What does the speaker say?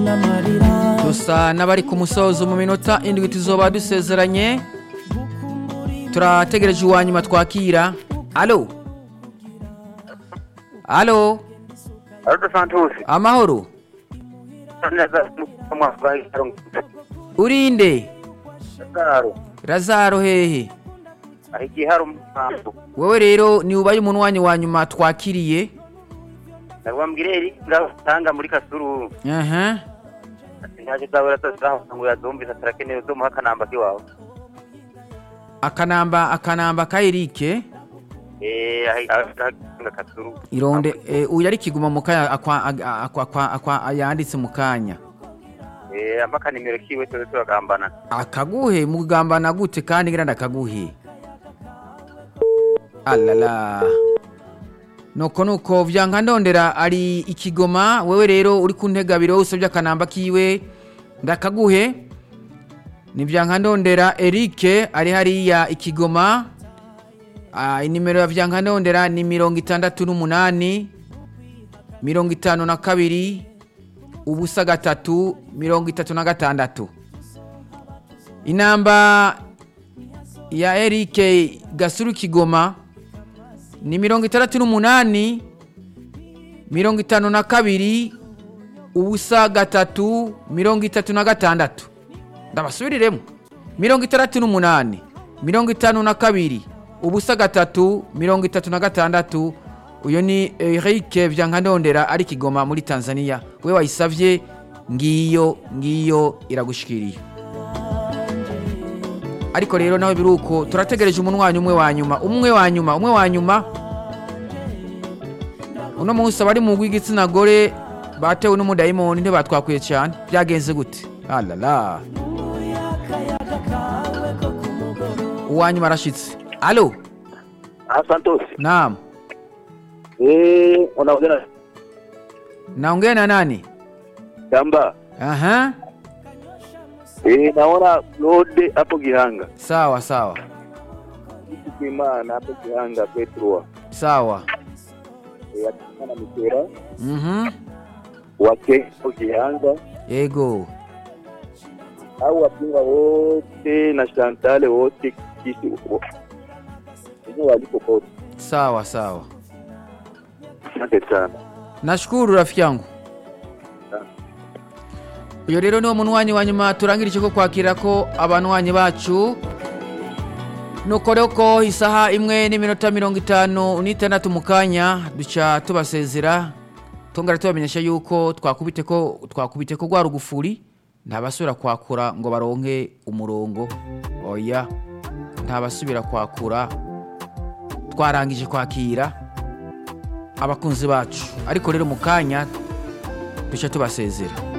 dusa n'abari ku musozo mu minota indwi tuzoba dusezeranye turategereje uwa nyuma twakira alo alo Aldo Santos. amahoro Neza mwaka itaro. urinde Garo. razaro hehe Ahigi hari umuhango. wowe rero ni ubaye umunwanyi wa nyuma twakiriye Nabwambwire eri ngatanga muri kasuru. aha Nyaje zabura tazaho ngo yazumvise atarakeneye zo muha kanamba kiwawe. akanamba akanamba ka erike Eh ahi aganga kasuru. ironde eh, uyu ari kiguma mu kanya akwa akwa akwa, akwa, akwa yanditse mu kanya Eh amaka nimero kiwe tore turagambana. akaguhe mugambana gute kandi ngira ndakaguhe alala nuko nuko vyanka ndondera ari ikigoma wewe rero uri ku ntegabiro usabye akanamba kiwe ndakaguhe ni vyanka ndondera erike ari hariya ikigoma Ah, inimero ya vyanka ndondera ni mirongo itandatu n'umunani mirongo itanu na kabiri ubusa gatatu mirongo itatu na gatandatu inamba ya erike gasuru kigoma ni mirongo itandatu n'umunani mirongo itanu na kabiri ubusa gatatu mirongo itatu na gatandatu ndabasubiriremo mirongo itandatu n'umunani mirongo itanu na kabiri ubusa gatatu mirongo itatu na gatandatu uyu ni erike vyankandondera ari kigoma muri tanzania we wayisavye ngiyo ngiyo iragushikiriye ariko rero nawe biruko turategereje umunwanyi umwe wa nyuma umwe wa nyuma umwe wa nyuma uno munsi abari mu rw'igitsina gore batewe n'umudayimoni ntibatwakwiye cyane byagenze gute alala uwa nyuma arashitse alo Ah Santos. naam Eh unaongea naongea na nani Kamba. aha Eh naona Claude hapo Gihanga. sawa sawa Kimana hapo Gihanga Petro. sawa Eh akana mikera mhm wake hapo Gihanga. yego au wapinga wote na Shantale wote kisi uko hizo waliko kote. sawa sawa Asante sana. nashukuru rafiki yangu uyu rero niwo munwanyi wa nyuma turangirije ko kwakira ko abanwanyi bacu nuko rero ko isaha imwe n'iminota mirongo itanu n'itandatu mu kanya duca tubasezera tongera tubamenyesha yuko twakubite ko twakubite ko rwa rugufuri ntabasubira kwakura ngo baronke umurongo oya ntabasubira kwakura twarangije kwakira abakunzi bacu ariko rero mu kanya duca tubasezera